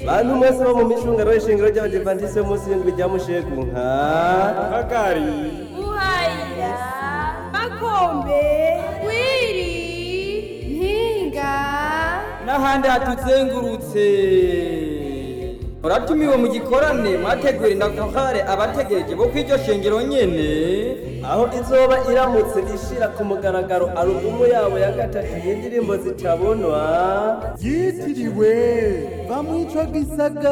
bantu mwese bo mu micungano y'ishingiro ry'abadivantisite munsi y'indwi rya mushegu nka kagari buhayira makombe wiri mpinga n'ahandi hatuzengurutse muratumiwe mu gikorane mwategura indakuhare abategereje bo kw'iryo shengero nyene aho izoba iramutse ishira ku mugaragaro alubumu yabo ya gatatu y'indirimbo zitabonwa yitiriwe bamwica gisaga